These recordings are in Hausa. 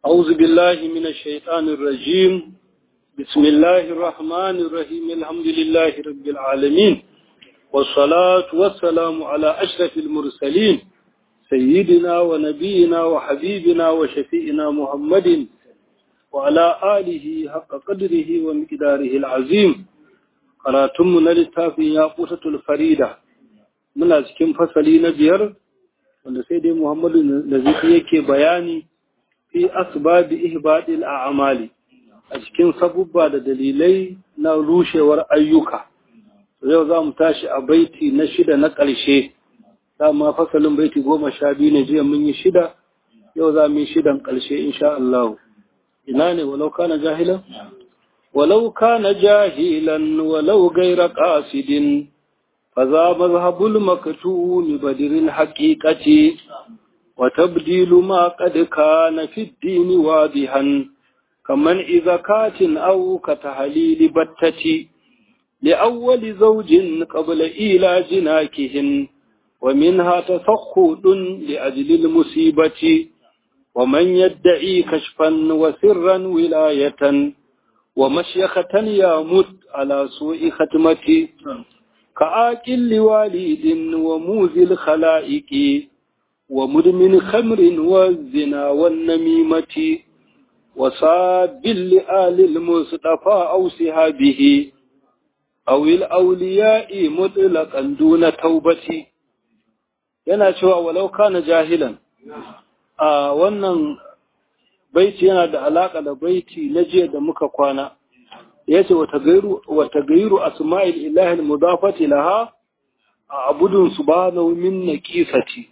أعوذ بالله من الشيطان الرجيم بسم الله الرحمن الرحيم الحمد لله رب العالمين والصلاة والسلام على أشرف المرسلين سيدنا ونبينا وحبيبنا وشفيئنا محمد وعلى آله حق قدره ومقداره العظيم قراتم للتافي ياقوتة الفريدة من أسكن فصلي نبير wanda sai dai Muhammadu Nazifi yake bayani fi asbabi ihbadil a'mali a cikin sabubba da dalilai na rushewar ayyuka yau za mu tashi a baiti na shida na ƙarshe dama fasalin baiti goma sha biyu ne jiya mun yi shida yau za mu yi shidan ƙarshe insha Allah ina ne walau kana jahilan walau kana jahilan walau gaira qasidin فذا مذهب المكتوم بدر الحقيقة وتبديل ما قد كان في الدين واضحا كمن إذا كات أو كتهليل بتة لأول زوج قبل إيلاج ناكهن ومنها تفخد لأجل المصيبة ومن يدعي كشفا وسرا ولاية ومشيخة يمت على سوء ختمة كآكل لوالد وموذي الخلائق ومدمن خمر والزنا والنميمة وصاب لآل المصطفى أو سهابه أو الأولياء مطلقا دون توبة yana cewa walau kana jahilan a wannan baiti yana da alaka da baiti na jiya da muka kwana yace wata gairu asma'il ilahi mudafati laha a abudun subhanahu min naqisati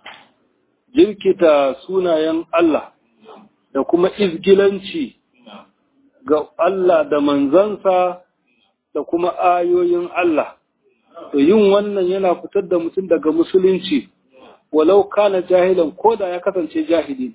jirkita sunayen Allah da kuma izgilanci ga Allah da manzansa da kuma ayoyin Allah to yin wannan yana fitar da mutum daga musulunci walau kana jahilan koda ya kasance jahili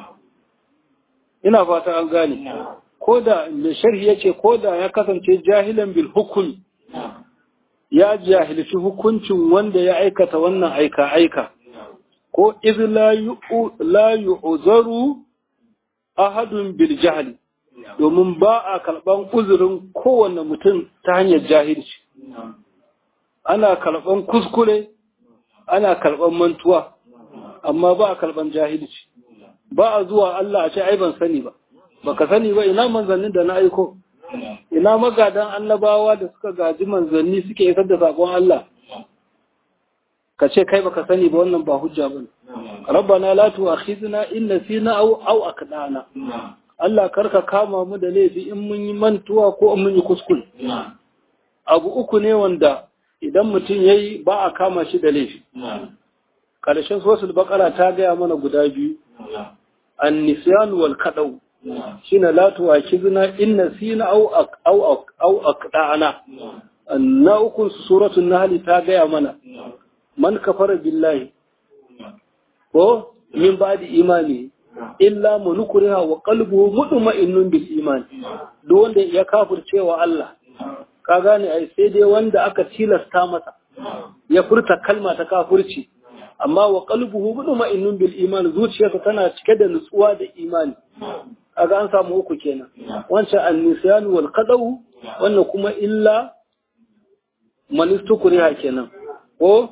ina fata an gane ko da mai sharhi yace ko da ya kasance jahilan bil hukm ya jahilci hukuncin wanda ya aikata wannan aika aika ko iz la yu'zaru ahadun bil jahli domin ba a kalban uzurin kowanne mutum ta hanyar jahilci ana kalban kuskure ana kalban mantuwa amma ba a kalban jahilci ba a zuwa Allah a ce ai ban sani ba baka sani ba ina manzannin da na aiko ina magadan annabawa da suka gaji manzanni suke isar da sakon Allah ka ce kai baka sani ba wannan ba hujja bane rabbana la tu'akhidna in nasina aw aw akdana Allah karka kama mu da laifi in mun yi mantuwa ko in mun yi kuskure abu uku ne wanda idan mutum yayi ba a kama shi da laifi karshen suratul baqara ta gaya mana guda biyu an-nisyan wal kadau shine la tuwakizna in nasina aw aw aw aqda'ana na ukun suratul nahl ta gaya mana man kafara billahi ko min ba'di imani illa man ukriha wa qalbuhu mutma'innun bil iman duk wanda ya kafirce wa Allah ka gane ai sai dai wanda aka tilasta masa ya furta kalma ta kafirci amma wa qalbuhu mutma'innun bil iman zuciyarsa tana cike da nutsuwa da imani kaga an samu uku kenan wancan annisyan wal qadaw wannan kuma illa man istukriha kenan ko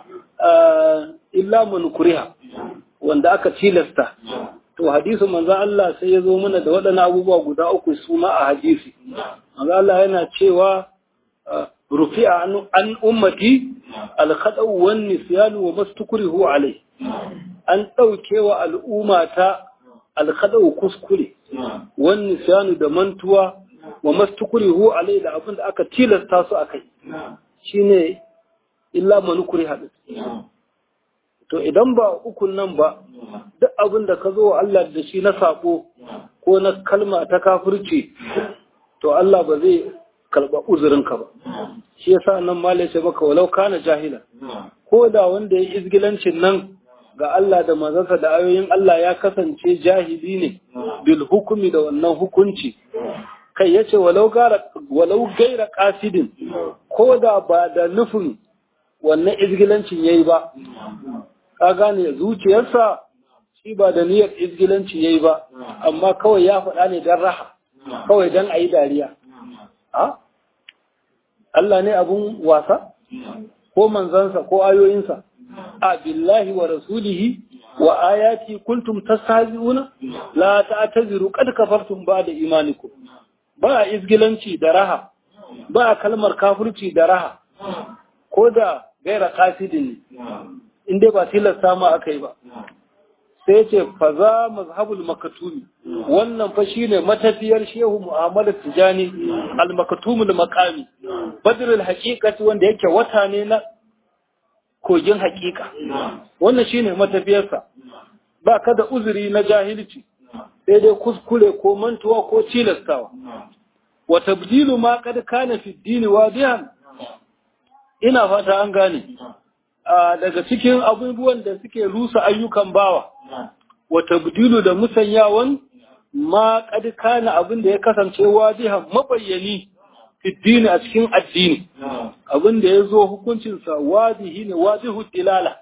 illa man kuriha wanda aka tilasta to hadisi manzo Allah sai ya zo mana da waɗannan abubuwa guda uku su ma a hadisi manzo Allah yana cewa rufi'a an ummati al-khadaw wan nisyan wa mastukrihu alai an daukewa al'umma ta alkhadau kuskure wani siyanu da mantuwa wa mastukurihu alai da abin da aka tilasta su a kai shine illa manukuri haɗu to idan ba ukun nan ba duk abin da ka zo wa Allah da shi na sako ko na kalma ta kafirci to Allah ba zai karɓa uzurinka ba shi yasa nan malai ce maka walau kana jahila ko da wanda ya izgilancin nan ga Allah da manzansa da ayoyin Allah ya kasance jahili ne bil hukumi da wannan hukunci kai yace walau gara walau gaira qasidin ko da ba da nufin wannan izgilancin yayi ba ka gane zuciyarsa shi ba da niyyar izgilanci yayi ba amma kawai ya faɗa ne don raha kawai don a yi dariya a Allah ne abun wasa ko manzansa ko ayoyinsa a billahi wa rasulihi wa ayati kuntum tastahzi'una la ta'taziru qad kafartum ba'da imanikum ba izgilanci da raha ba kalmar kafirci da raha ko da gaira kasidin inda ba tilasta ma aka yi ba sai ce fa za mazhabul makatumi wannan fa shine matafiyar shehu mu'amalar tijani al makatumul maqami badrul haqiqati wanda yake wata ne na kogin haqiqa wannan shine matafiyarsa ba ka da uzuri na jahilci sai dai kuskure ko mantuwa ko tilastawa wa tabdilu ma kad kana fi dini wadihan ina fata an gane daga cikin abubuwan da suke rusa ayyukan bawa wa tabdilu da musanyawan ma kad kana abin da ya kasance wadihan mabayyani fi dini a cikin addini abin da ya zo hukuncinsa wadihi ne wadihu dilala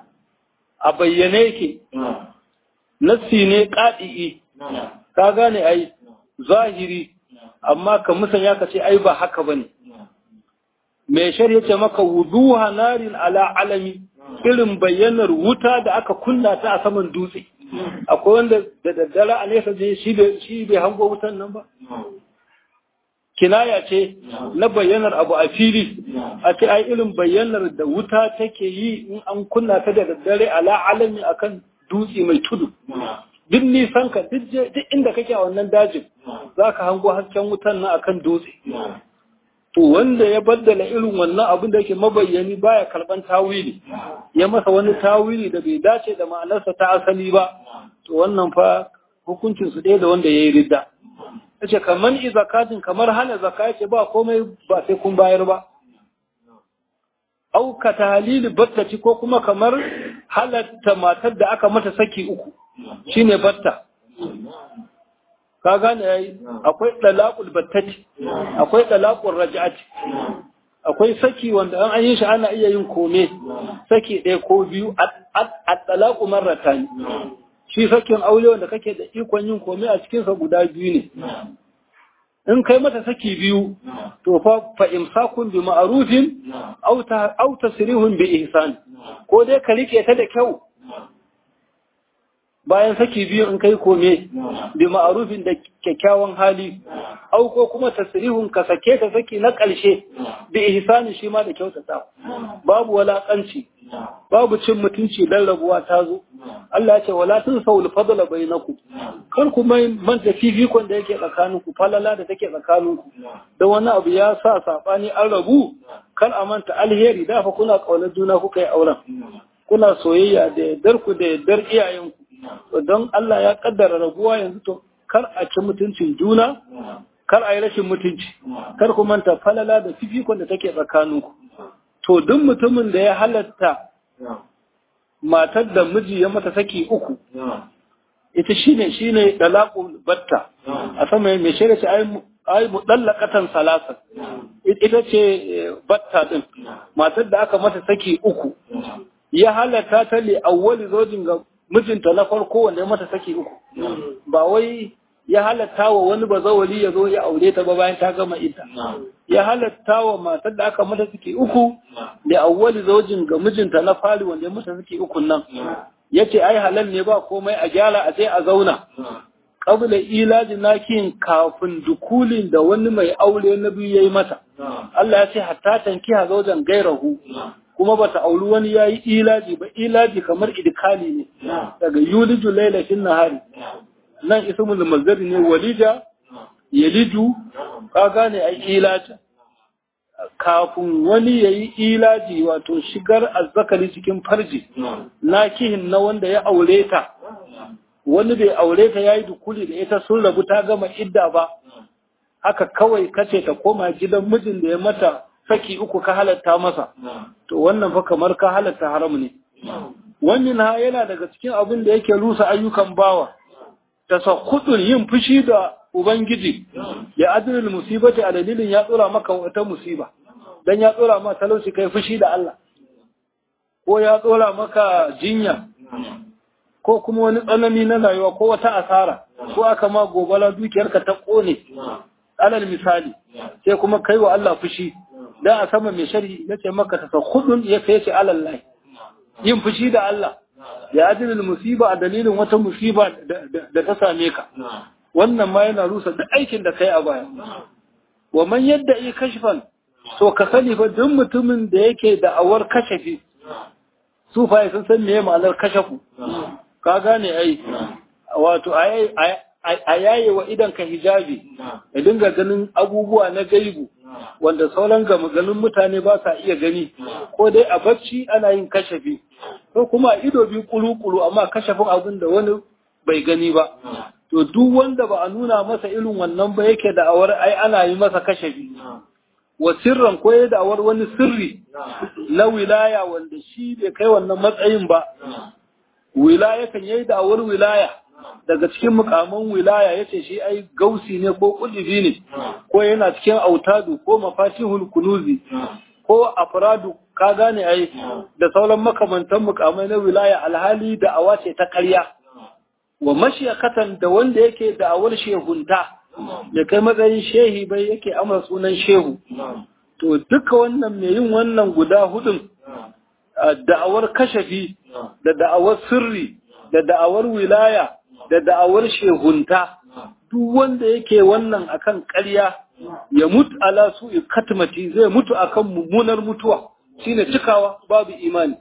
a bayyane yake nassi ne ƙaɗi'i ka gane ai zahiri amma ka musanya ka ce ai ba haka ba ne mai shari'a ce maka wuduha narin ala alami irin bayyanar wuta da aka kunna ta a saman dutse akwai wanda da daddare a nesa je shi bai hango wutan nan ba kinaya ce na bayyanar abu a fili a ce ai irin bayyanar da wuta take yi in an kunna ta da daddare ala alami akan dutse mai tudu duk nisan ka duk inda kake a wannan dajin za ka hango hasken wutan nan akan dutse to wanda ya baddala irin wannan abin da yake mabayyani baya karban tawili ya masa wani tawili da bai dace da ma'anarsa ta asali ba to wannan fa hukuncin su ɗaya da wanda ya yi ridda yace kamar izakatin kamar hana zaka yace ba komai ba sai kun bayar ba au ka tahlili battati ko kuma kamar halatta matar da aka mata saki uku shine batta ka gane yayi akwai dalaqul battati akwai dalaqul raj'ati akwai saki wanda an yi shi ana iya yin kome saki ɗaya ko biyu a dalaqu marratan shi sakin aure wanda kake da ikon yin kome a cikin sa guda biyu ne in kai mata saki biyu to fa fa imsakun bi ma'rufin aw ta aw tasrihun bi ihsan ko dai ka rike ta da kyau bayan saki biyu in kai kome bi ma'rufin da kyakkyawan hali au ko kuma tasrihun ka sake ta saki na ƙarshe bi ihsani shi ma da kyautata babu walakanci babu cin mutunci dan rabuwa ta zo Allah ya ce wala tunsawul fadla bainakum kar ku mai manta fifikon da yake tsakaninku falala da take tsakaninku da wani abu ya sa sabani an rabu kar a manta alheri da fa kuna kaunar juna kuka yi auren kuna soyayya da yardar ku da yardar iyayenku don Allah ya kaddara rabuwa yanzu to kar a ci mutuncin juna kar a yi rashin mutunci kar ku manta falala da fifikon da take tsakaninku to duk mutumin da ya halatta matar da miji ya mata saki uku ita shine shine dalaqul batta a sama mai shirya ce ai ai mudallaqatan salasan ita ce batta din matar da aka mata saki uku ya halatta ta li awwali zojin ga mijinta na farko wanda ya mata saki uku ba wai ya halatta wa wani bazawali ya zo ya aure ta ba bayan ta gama ita ya halatta wa matar da aka mata saki uku da awwali zaujin ga mijinta na fari wanda ya mata saki uku nan yace ai halal ne ba komai a gyara a je a zauna qabla ilaji nakin kafin dukulin da wani mai aure na biyu yayi mata Allah ya ce hatta tankiha zaujan gairahu kuma bata auri wani yayi ilaji ba ilaji kamar idkali ne daga yuliju lailatin nahari nan ismul mazdari ne walija yaliju ka gane ai ilaja kafin wani yayi ilaji wato shigar azzakari cikin farji nakihin na wanda ya aure ta wani bai aure ta yayi dukuli da ita sun rabu ta gama idda ba haka kawai kace ta koma gidan mijin da ya mata saki uku ka halatta masa to wannan fa kamar ka halatta haram ne wannan ha yana daga cikin abin da yake rusa ayyukan bawa tasakkutun yin fushi da ubangiji ya adilul musibati a dalilin ya tsora maka wata musiba dan ya tsora maka talauci kai fushi da Allah ko ya tsora maka jinya ko kuma wani tsanani na rayuwa ko wata asara ko aka ma gobala dukiyarka ta kone alal misali sai kuma kai wa Allah fushi dan a sama mai shari yace maka tasakhudun ya kai ce alal lahi yin fushi da Allah ya ajilul musiba a dalilin wata musiba da ta same ka wannan ma yana rusa duk aikin da kai a baya wa man yadda yi kashfan to ka sani fa duk mutumin da yake da awar kashafi su fa sun san meye ma'anar kashafu ka gane ai wato a yaye wa idan ka hijabi ya dinga ganin abubuwa na gaibu wanda sauran gama ganin mutane ba sa iya gani ko dai a bacci ana yin kashafi ko kuma a ido biyu kulu-kulu amma kashafin abin da wani bai gani ba to duk wanda ba a nuna masa irin wannan ba yake da awar ai ana yi masa kashafi wa sirran ko ya da'awar wani sirri na wilaya wanda shi bai kai wannan matsayin ba wilaya kan yayi da'awar wilaya daga cikin mukaman wilaya yace shi ai gausi ne ko kudubi ne ko yana cikin autadu ko mafatihul kunuzi ko afradu ka gane ai da sauran makamantan mukamai na wilaya alhali da awa ce ta ƙarya wa mashiyakatan da wanda yake da'awar shehunta da kai matsayin shehi bai yake amsa sunan shehu to duka wannan mai yin wannan guda hudun da'awar kashafi da da'awar sirri da da'awar wilaya da da'awar shehunta duk wanda yake wannan akan ƙarya ya mutu ala su katmati zai mutu akan mummunar mutuwa shine cikawa babu imani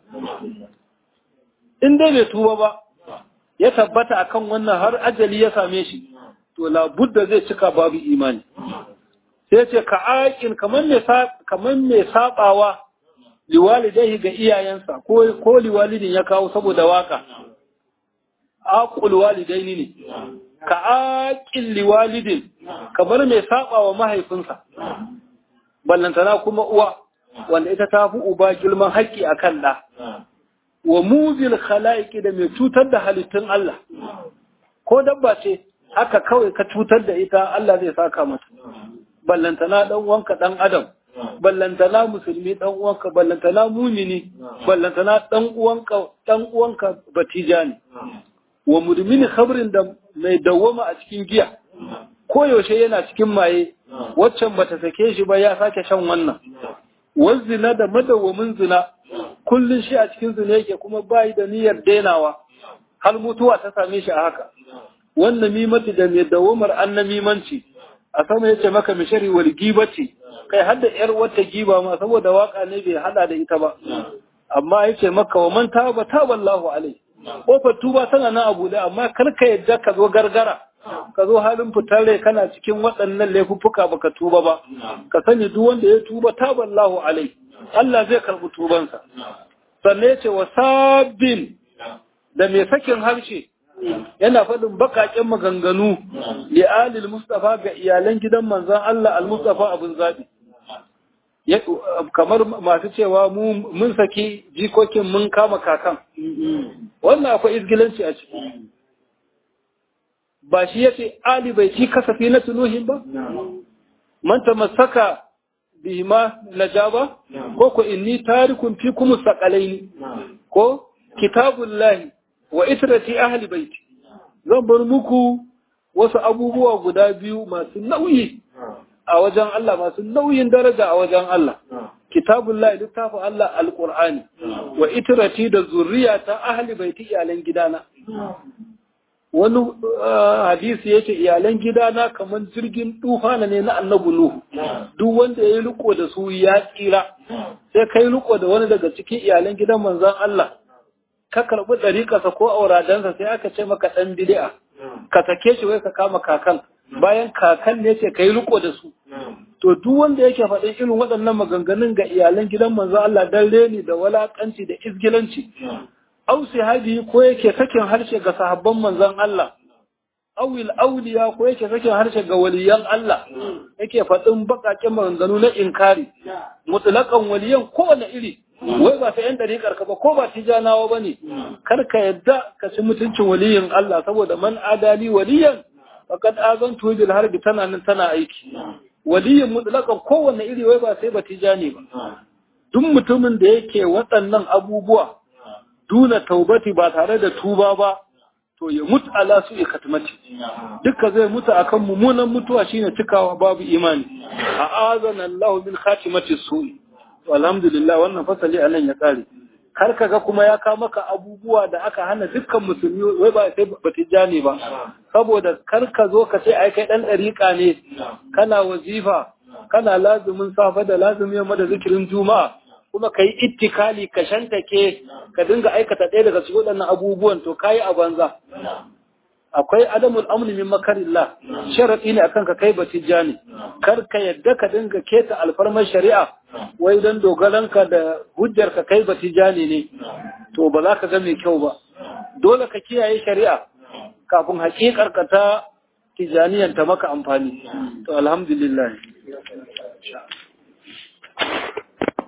in dai bai tuba ba ya tabbata akan wannan har ajali ya same shi to labudda zai cika babu imani sai ce ka aikin kamar mai kamar mai sabawa liwalidai ga iyayensa ko ko liwalidin ya kawo saboda waka aqul walidaini ne ka aqil liwalidin kamar mai sabawa mahaifinsa ballantana kuma uwa wanda ita ta fi uba girman haƙƙi akan ɗa wa muzil khalaiki da mai cutar da halittun Allah ko dabba ce haka kawai ka cutar da ita Allah zai saka mata ballantana dan uwanka dan adam ballantana musulmi dan uwanka ballantana mumini ballantana dan uwanka dan uwanka batijani wa mudmini khabrin da mai dawwama a cikin giya ko yaushe yana cikin maye waccan bata sake shi ba ya sake shan wannan wazzina da madawwamin zina kullun shi a cikin zina yake kuma bai da niyyar denawa har mutuwa ta same shi a haka wannan mimati da mai dawamar annamimanci a sama yace maka mishari wal gibati kai hadda yar wata giba ma saboda waka ne bai hada da ita ba amma yace maka wa man taba taballahu alai kofar tuba tana nan abu da amma kar ka yadda ka zo gargara ka zo halin fitar rai kana cikin waɗannan laifuffuka baka tuba ba ka sani duk wanda ya tuba taballahu alai Allah zai karɓi tubansa sannan yace wa sabbin da mai sakin harshe yana faɗin baƙaƙen maganganu li alil mustafa ga iyalan gidan manzon Allah al-mustafa abun zabi kamar masu cewa mu mun saki jikokin mun kama kakan wannan akwai izgilanci a ciki ba shi yace ali bai ci kasafi na tuluhin ba man tamassaka bihima najaba ko ko inni tarikun fikum saqalaini ko kitabullahi wa itrati ahli baiti zan bar muku wasu abubuwa guda biyu masu nauyi a wajen Allah masu nauyin daraja a wajen Allah kitabullahi littafin Allah alqur'ani wa itrati da zurriyata ahli baiti iyalan gidana wani hadisi yace iyalan gidana kamar jirgin tufana ne na annabi nuhu duk wanda yayi riko da su ya tsira sai kai riko da wani daga cikin iyalan gidan manzon Allah ka karɓi ɗariƙarsa ko auradansa sai aka ce maka ɗan bid'a ka sake shi wai ka kama kakan bayan kakan ne ce ka yi riko da su to duk wanda yake faɗin irin waɗannan maganganun ga iyalan gidan manzo Allah dan reni da walakanci da izgilanci au sahabi ko yake sakin harshe ga sahabban manzon Allah awil auliya ko yake sakin harshe ga waliyan Allah yake faɗin baƙaƙen maganganu na inkari mutlaqan waliyan kowane iri wai ba sai yan dariƙar ka ba ko ba tijanawa bane kar ka yadda ka ci mutuncin waliyin Allah saboda man adali waliyan faqad azantu bil harbi tana nan tana aiki waliyin mutlaqan kowanne iri wai ba sai ba tijani ba duk mutumin da yake waɗannan abubuwa duna taubati ba tare da tuba ba to ya mutu ala su ikatmati duka zai mutu akan mummunan mutuwa shine cikawa babu imani a azana Allah min khatimati su'i to alhamdulillah wannan fasali anan ya kare kar kaga kuma ya kawo maka abubuwa da aka hana dukkan musulmi wai ba sai batijani ba saboda kar ka zo ka ce ai kai dan dariƙa ne kana wazifa kana lazumin safa da lazumin yamma da zikirin juma'a kuma ka yi ittikali ka shantake ka dinga aikata ɗaya daga cikin waɗannan abubuwan to kayi a banza akwai adamul amni min makarillah sharadi ne akan ka kai batijani kar ka yadda ka dinga keta alfarmar shari'a wai dan dogaranka da hujjar ka kai batijani ne to ba za ka ga mai kyau ba dole ka kiyaye shari'a kafin hakikar ka ta tijaniyan ta maka amfani to alhamdulillah